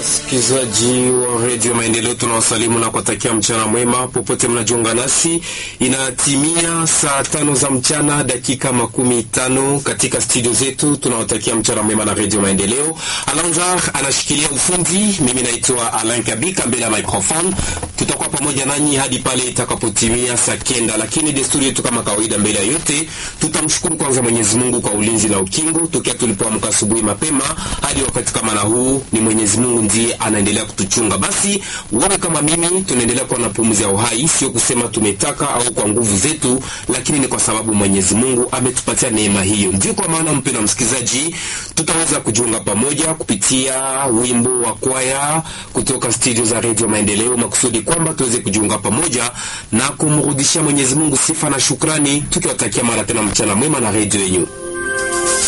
Wasikilizaji wa redio Maendeleo, tunawasalimu na kuwatakia mchana mwema popote mnajiunga nasi. Inatimia saa tano za mchana dakika makumi tano katika studio zetu. Tunawatakia mchana mwema na redio Maendeleo. Alanzar anashikilia ufundi, mimi naitwa Alain Kabika mbele ya microphone. Tutakuwa pamoja nanyi hadi pale itakapotimia saa kenda, lakini desturi yetu kama kawaida, mbele ya yote tutamshukuru kwanza Mwenyezi Mungu kwa ulinzi na ukingo tokea tulipoamka asubuhi mapema hadi wakati kama na huu. Ni Mwenyezi Mungu ndiye anaendelea kutuchunga. Basi wewe kama mimi tunaendelea kuwa na pumzi ya uhai, sio kusema tumetaka au kwa nguvu zetu, lakini ni kwa sababu Mwenyezi Mungu ametupatia neema hiyo. Ndio kwa maana mpendwa msikilizaji, tutaweza kujiunga pamoja kupitia wimbo wa kwaya kutoka studio za Radio Maendeleo, makusudi kwamba tuweze kujiunga pamoja na kumrudishia Mwenyezi Mungu sifa na shukrani, tukiwatakia mara tena mchana mwema na redio yenyu.